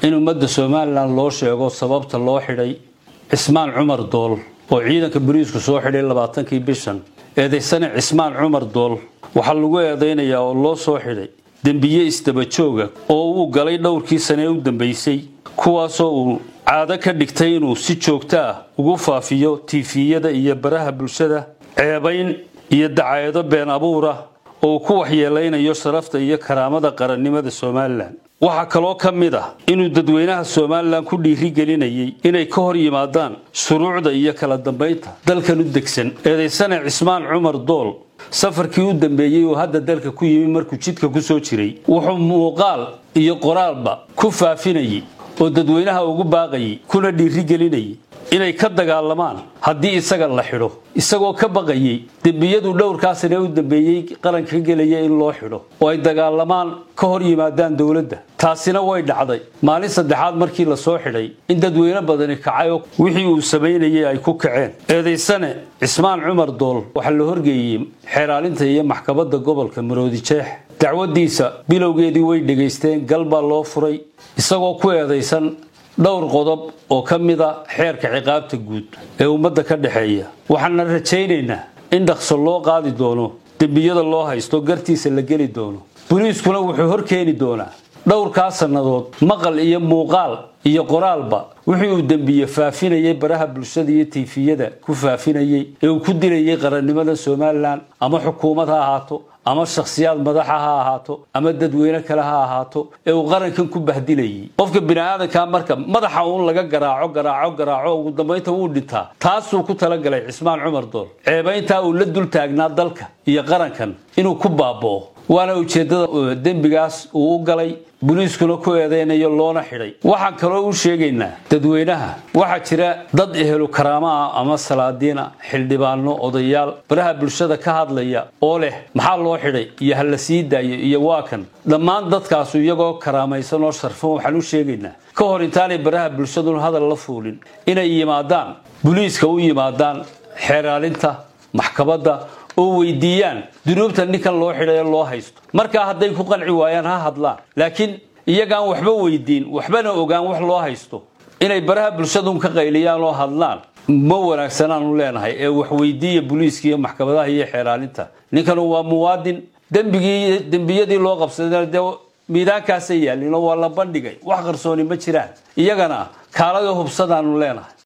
in ummadda somalilan loo sheego sababta loo xidhay cismaan cumar dool oo ciidanka boliisku soo xidhay labaatankii bishan eedaysane cismaan cumar dool waxaa lagu eedaynayaa oo loo soo xidhay dembiye isdabajooga oo uu galay dhowrkii sane ee u dambaysay kuwaasoo uu caado ka dhigtay inuu si joogto ah ugu faafiyo tiifiyada iyo baraha bulshada ceebayn iyo dacaayado been abuura oo uu ku waxyeelaynayo sharafta iyo karaamada qarannimada somalilan waxaa kaloo ka mid ah inuu dadweynaha somalilan ku dhiirigelinayay inay ka hor yimaadaan shuruucda iyo kala dambaynta dalkan u degsan eedaysane cismaan cumar dool safarkii u dambeeyey uu hadda dalka ku yimi markuu jidka ku soo jiray wuxuu muuqaal iyo qoraalba ku faafinayay oo dadweynaha ugu baaqayay kuna dhiirigelinayay inay ka dagaalamaan haddii isaga la xidho isagoo ka baqayay dembiyadu dhowrkaasina u dambeeyey qaranka ka gelaya in loo xidho oo ay dagaalamaan ka hor yimaadaan dowladda taasina way dhacday maalin saddexaad markii la soo xidhay in dadweyne badani kacay oo wixii uu samaynayay ay ku kaceen eedaysane cismaan cumar dool waxaa la horgeeyey xeeraalinta iyo maxkamadda gobolka maroodi jeex dacwadiisa bilowgeedii way dhegaysteen gal baa loo furay isagoo ku eedaysan dhowr qodob oo ka mida xeerka ciqaabta guud ee ummadda ka dhexeeya waxaana rajaynaynaa in dhaqso loo qaadi doono dembiyada loo haysto gartiisa la geli doono boliiskuna wuxuu hor keeni doonaa dhowrkaa sannadood maqal iyo muuqaal iyo qoraalba wixii uu dembiye faafinayay baraha bulshada iyo tiifiyada ku faafinayay ee uu ku dilayay qarannimada somalilan ama xukuumad ha ahaato ama shakhsiyaad madaxa ha ahaato ama dadweyne kale ha ahaato ee uu qarankan ku bahdilayay qofka biniaadanka marka madaxa uun laga garaaco garaaco garaaco ugu dambaynta wuu dhintaa taasuu ku talagalay cismaan cumar dool ceebayntaa uu la dul taagnaa dalka iyo qarankan inuu ku baaba'o waana ujeeddada dembigaas uu u galay boliiskuna ku eedeynayo loona xidhay waxaan kaloo u sheegaynaa dadweynaha waxaa jira dad ehelu karaamo ah ama salaadiina xildhibaano odayaal baraha bulshada ka hadlaya oo leh maxaa loo xidhay iyo ha la sii daayo iyo waa kan dhammaan dadkaasu iyagoo karaamaysan oo sharfan waxaan u sheegaynaa ka hor intaanay baraha bulshadun hadal la fuulin inay yimaadaan boliiska u yimaadaan xeeraalinta maxkamadda oo weydiiyaan dunuubta ninkan loo xidhay ee loo haysto markaa hadday ku qanci waayaan ha hadlaan laakiin iyagaan waxba weydiin waxbana ogaan wax loo haysto inay baraha bulshadun ka qayliyaan oo hadlaan ma wanaagsanaanu leenahay ee wax weydiiya boliiska iyo maxkamadaha iyo xeeraalinta ninkanu waa muwaadin dembigii dembiyadii loo qabsadayna dee miidaankaasay yaalin oo waa la bandhigay wax qarsooni ma jiraan iyagana kaalada hubsadaanu leenahay